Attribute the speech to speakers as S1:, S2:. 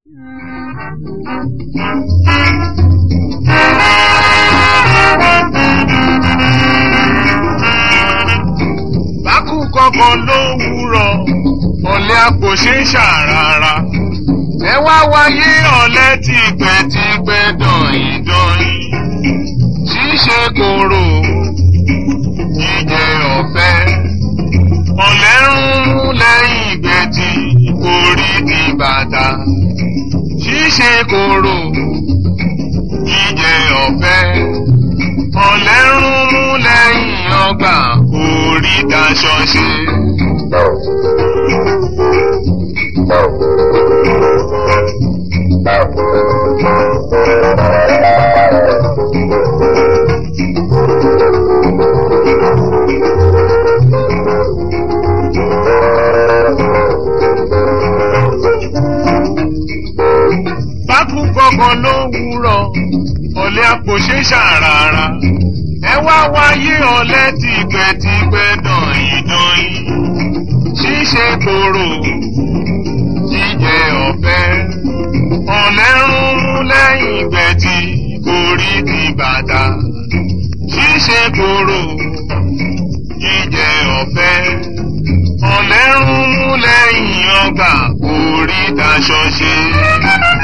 S1: Bákú kọ̀ọ̀kan lówùúrọ̀, ọ̀lẹ́ àpò ṣe ń ṣàràrà. Ẹ wá wáyé ọ̀lẹ́ tìpẹ́tìpẹ́ dọ̀yìndọ̀yìn. Ṣíṣe kòrò, jíjẹ ọ̀fẹ́. Ọ̀lẹ́ ń mú lẹ́yìn ìgbẹ́tì, orí di bàtà. Ṣíṣe kòrò, jíjẹ ọ̀fẹ́. Ọ̀lẹ́ ń mú lẹ́yìn ọgbà, orí daṣọ ṣe. Bákú kọ̀ọ̀kan ló wúrọ̀, ọ̀lẹ́ àpò ṣe ṣàràrà. Ẹ wá wáyé ọ̀lẹ́ tìpẹ́tìpẹ́ dọ̀yìndọ̀yìn. Ṣíṣe kòrò, jíjẹ ọ̀fẹ́. Ọ̀lẹ́ ń mú lẹ́yìn ìgbẹ́tì, orí di bàtà. Ṣíṣe kòrò, jíjẹ ọ̀fẹ́. Ọ̀lẹ́ ń mú lẹ́yìn ọgbà, orí daṣọ ṣe.